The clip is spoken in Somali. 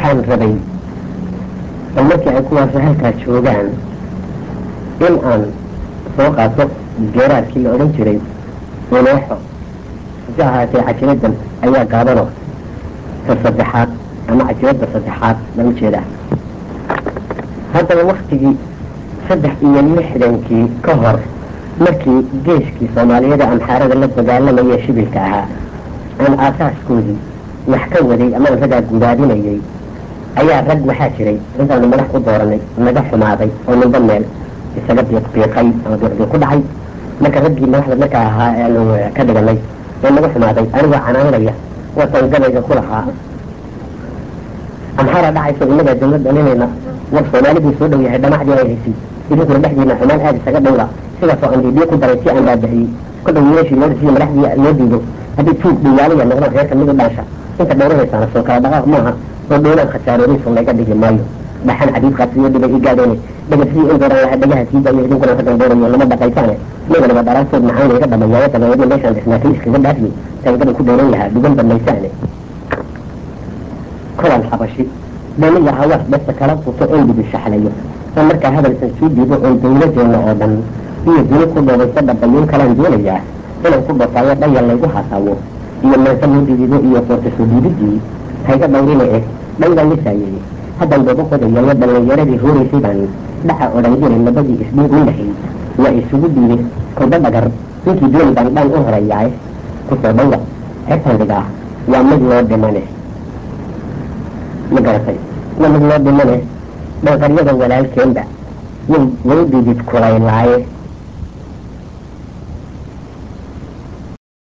waxaan rabay bal markii ay kuwaasi halkaa joogaan in aan soo qaato geeraadkii la odhan jiray uneexo hase ahaatee cajibadan ayaa gaabano ta saddexaad ama cajibadda saddexaad baan ujeedaa haddaba waktigii saddex iyo lixdankii ka hor markii geeskii soomaaliyada amxaarada la dagaalamayee shibilka ahaa aan aasaaskoodii wax ka waday ama aan raggaa gudaadinayay ayaa rag waxaa jiray intaanu madax ku dooranay naga xumaaday oo ninba meel isaga biiqbiiqay ama biiqbiiq ku dhacay marka raggii madaxda markaa ahaa aanu ka dhiganay ee naga xumaaday anigoo canaanaya watan gabayga ku lahaa amxaara dhacayso innagaa dawlad dhalinayna war soomaalidii soo dhow yahay dhamacdii ay haysay idinkuna dhexdiina xumaan aada isaga dhowla sidaasoo aan biibiyo ku daray si aan baabixiyey kolba wiilashii loo dhisiyo madaxdii loo diido haddii tuug dhawaalaya noqdaan reerka mid u dhaansha inta dhowranaysaana soo kala dhaqaaq maaha oo dhowlaan khasaaroobayso layga dhigi maayo dhaxan xadiid qaasiyo dhibay i gaadheene dhagasidii in dooran lahaa dhagaha sii daayo idinkuna raggan doorayo lama dhaqaysaane niganaba dhalaantood macaan layga dhamayaaya dabeedna meeshaan dhisnaatay iskaga dhaafiyey tangadan ku dooran lahaa dhugan dhamaysaane kolan xabashi dhaniga hawaas dhasta kala quto oon dhibi shaxlayo oo markaa hadalkan sii dhiibo oon dawladeena oo dhan iyo duni ku dhoobaysa dhabayuun kalaan doonayaa inaan ku dhotaayo dhayal laygu hasaawo iyo meesa loo dhidido iyo qoorta soo dhiididii hayga dhawrina eh dhaydaan lisaayey haddaan dooba qodayayo dhallinyaradii hooraysay baan dhaca odhan jiray labadii isdhiig minahay waa isugu dhiibay kolba dhagar ninkii dooni baan dhan u horeeyaay kusoo dhawra xertan dhigaa waa mid loo dhimane ma garatay waa mid loo dhimane dhanqaryada walaalkeenba way way dhidid kulaylaaye